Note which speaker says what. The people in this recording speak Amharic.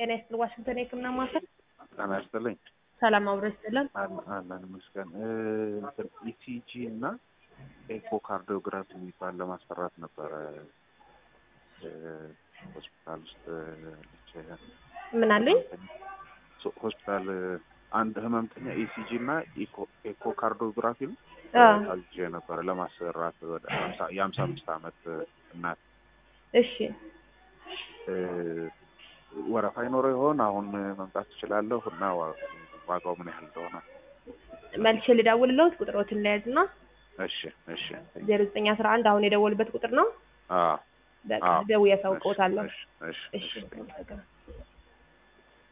Speaker 1: ጤና ይስጥል ዋሽንግተን የህክምና ማዕከል
Speaker 2: ጤና ይስጥልኝ።
Speaker 1: ሰላም አብሮ ይስጥልን።
Speaker 2: አለ- አለን ይመስገን። ኢሲጂ እና ኤኮካርዲዮግራፊ የሚባል ለማሰራት ነበረ እ፣ ሆስፒታል ውስጥ ልጅ
Speaker 1: ምን አሉኝ?
Speaker 2: ሶ- ሆስፒታል አንድ ህመምተኛ ኢሲጂ እና ኤኮካርዲዮግራፊ ነው
Speaker 1: አ
Speaker 2: አዝዤ ነበረ ለማሰራት ወደ ሀምሳ- የሀምሳ አምስት አመት እናት
Speaker 1: እሺ
Speaker 2: እ፣ ወረፋ ይኖረው ይሆን? አሁን መምጣት ትችላለሁ እና ዋ- ዋጋው ምን ያህል እንደሆነ
Speaker 1: መልሼ ልደውልልዎት ቁጥሮትን ለያዝና
Speaker 2: እሺ እሺ
Speaker 1: ዜሮ ዘጠኝ አስራ አንድ አሁን የደወሉበት ቁጥር ነው።
Speaker 2: አዎ
Speaker 1: በቃ
Speaker 2: አዎ።
Speaker 1: ደውዬ አሳውቅዎታለሁ።
Speaker 2: እሺ እሺ
Speaker 1: እሺ
Speaker 2: እሺ
Speaker 1: አመሰግናለሁ።